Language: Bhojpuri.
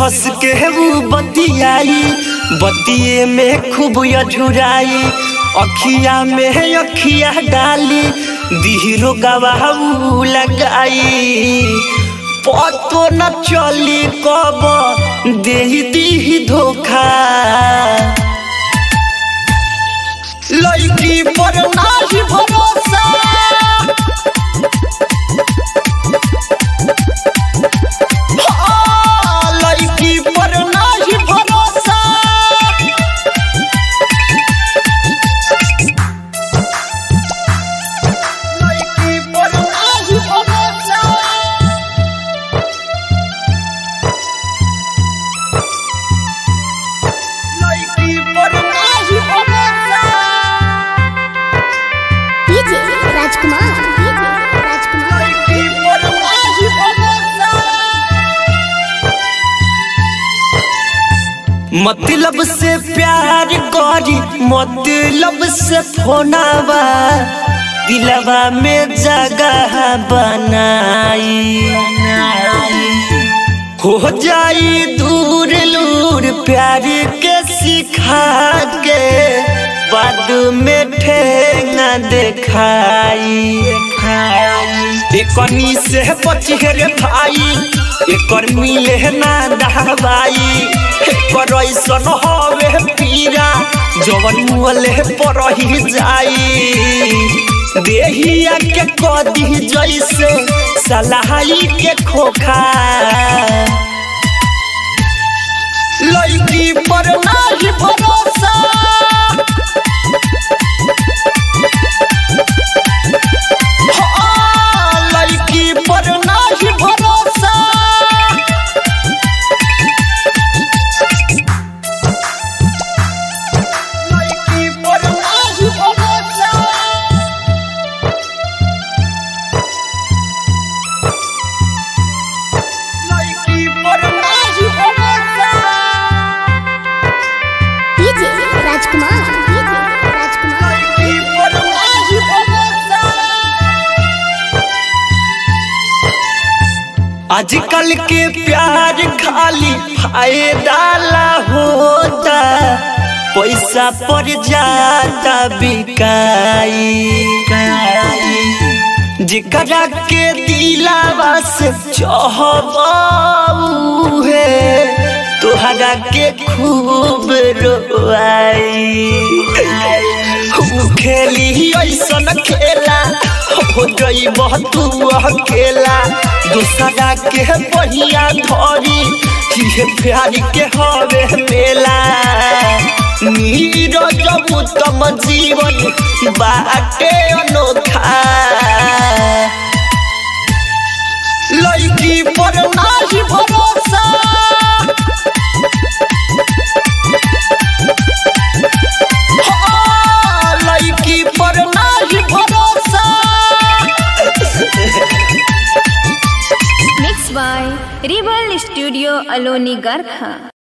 हंस के वो बतियाई बतिये में खूब अझुराई अखिया में अखिया डाली दिहरो गवाऊ लगाई पतो न चली कब दे दी धोखा लड़की पर नाही भरोसा हाँ, लड़की पर नाही भरोसा लड़की पर नाही भरोसा लड़की पर नाही भरोसा डीजे राजकुमार डीजे राजकुमार लड़की पर नाही भरोसा मतलब से प्यार करी मतलब से फोनावा दिलवा में जगह बनाई हो जाई दूर लूर प्यार के सिखा के बाद में ठेंगा देखाई एकनी से बचिए रे भाई एकर मिले ना दहबाई एकर ऐसन हवे पीरा जवन मुहले पर ही जाई देहिया के कदी जैसे सलाही के खोखा लड़की पर नाही भरोसा हाँ, लड़की पर नाही भरोसा लड़की पर नाही भरोसा लड़की पर नाही भरोसा डीजे राजकुमार डीजे राजकुमार लड़की पर नाही भरोसा आजकल के प्यार खाली फायदा ला होता पैसा पर जाता बिकाई जिकरा के दिलावा से चाहबाऊ है तोहरा के खूब रोआई उ खेली ऐसन खेला हो गई तू अकेला दूसरा के बढ़िया धरी ये प्यार के हवे मेला नीरज उत्तम जीवन बाटे अनोखा लड़की पर नाही भरोसा हाँ, लड़की पर नाही भरोसा Mixed by Rebel Studio Aloni Garkha.